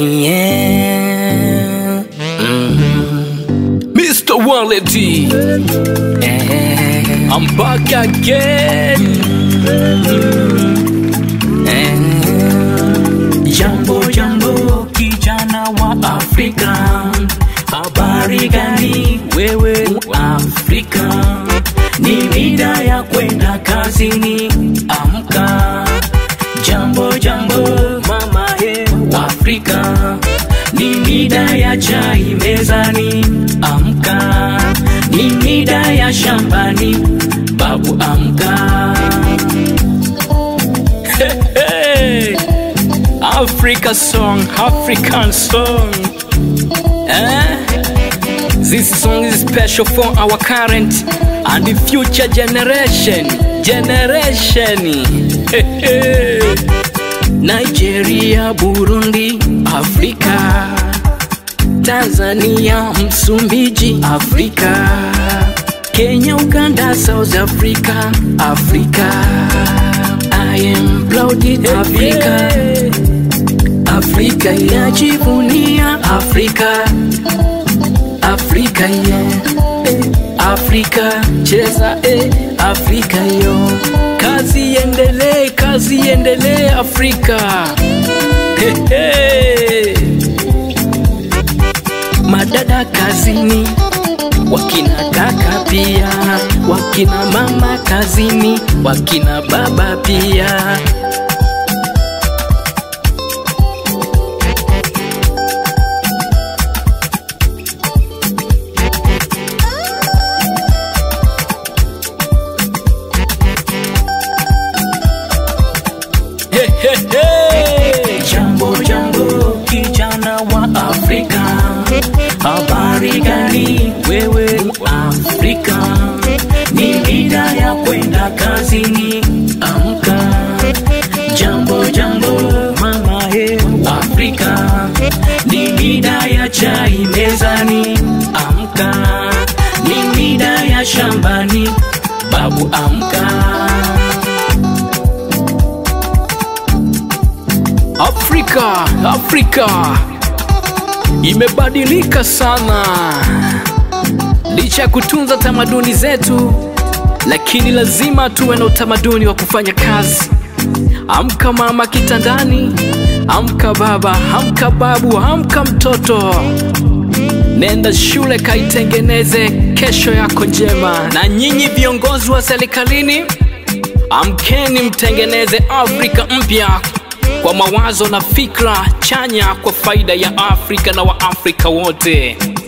yeah. Mm. Mr. Wallet, eh, I'm back again. Eh, jambo jambo, kijana wa Afrika, habari gani wewe Afrika? Ni mida ya kwenda kazini, amka. Jambo jambo, mama he Afrika, ni mida ya chai mezani, amka. Ni mida ya shambani, babu amka. Hey, hey. Africa song, African song. Eh? This song is special for our current and the future generation. Generation. Hey, hey. Nigeria, Burundi, Afrika. Tanzania, Msumbiji, Afrika. Kenya, Uganda, South Africa, Africa. I am proud in Africa. Afrika yajivunia Afrika. Afrika yeah. Afrika cheza eh. Afrika yo. Kazi endelee, kazi endelee Afrika. Hey, hey. Madada kazini, wakina kaka pia, wakina mama kazini, wakina baba pia. Hey, hey, hey. Jambo jambo, kijana wa Afrika, habari gani wewe Afrika? Ni mida ya kwenda kazini, amka. Jambo jambo, mama he Afrika, ni mida ya chai mezani, amka. Ni mida ya shambani, babu amka. Afrika, Afrika imebadilika sana, licha ya kutunza tamaduni zetu, lakini lazima tuwe na utamaduni wa kufanya kazi. Amka mama kitandani, amka baba, amka babu, amka mtoto, nenda shule kaitengeneze kesho yako njema. Na nyinyi viongozi wa serikalini, amkeni mtengeneze Afrika mpya kwa mawazo na fikra chanya kwa faida ya Afrika na Waafrika wote.